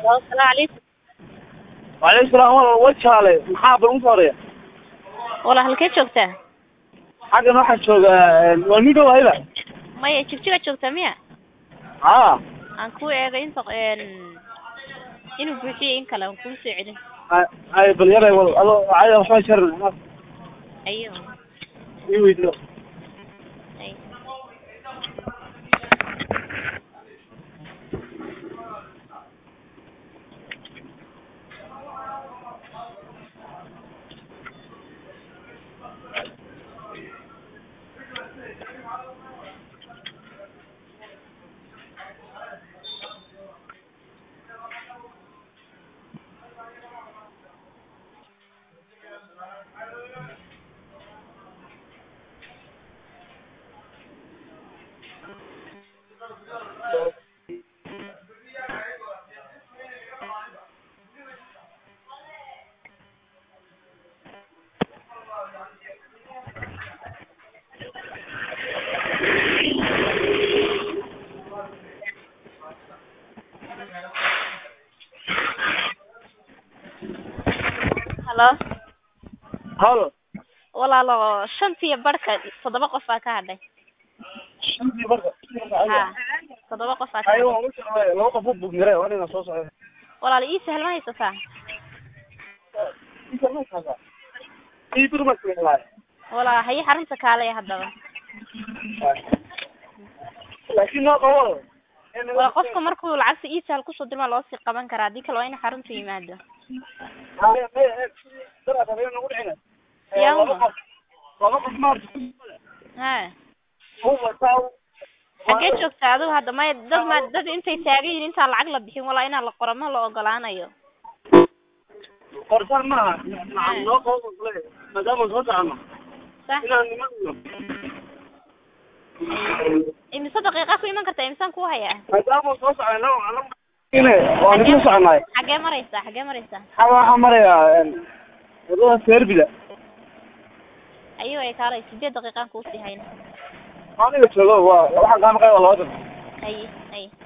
Halo, salaamu calaykum. Waalaikum salaam walaal waa jaale maxaa bal usoo horeeya Walaal halkee joogtaa? xaggan waxaa jooga waa nin dhow hayda Maya jigjiga joogtaa miya? haa Aan kuu eegay inta een inuu buuxiyey in kale aan kuu soo celin. ay bal yaray wal ado cayda waxba jarin Ayo. ii weydiyo Ay. Halo. halo Walaalo shantii barka toddoba qof baa ka hadhay. shantii marka Ha. Toddoba qof baa ka ayo hadhay. waan u jeclay laba qof u bugmire waa inaan soo socda Walaal ii sahal ma haysataa? ii durma keenaay Walaal hayi xarunta kaale haddaba. laakiin noo qabo Walaal qofka markuu lacagta ii sahal kusoo dirma loo sii qaban karaa haddii kale waa in xarunta yimaado. Yaa laba qof laba qof maarta Ha. uu wataa Xagee joogtaa adigu hadda maya dad ma dad intay taagan yihiin intaan lacag la bixin walaa inaan la qoro ma la ogolaanayo. qorsaan maaha nacam noo qabo kule maadaama soo socono Sax. inaan niman Imise daqiiqa ku iman kartaa imisaan ku hayaa? maadaama soo socono ine waan isla soconaay Xagee maraysaa? Xagee maraysaa? xaga waxaa marayaa wadada serbida Ayuu ay kaalay sideed daqiiqaan kuu sii hayna. aniga joogo waa waxaan kaa maqay waa laba dan Haye, haye.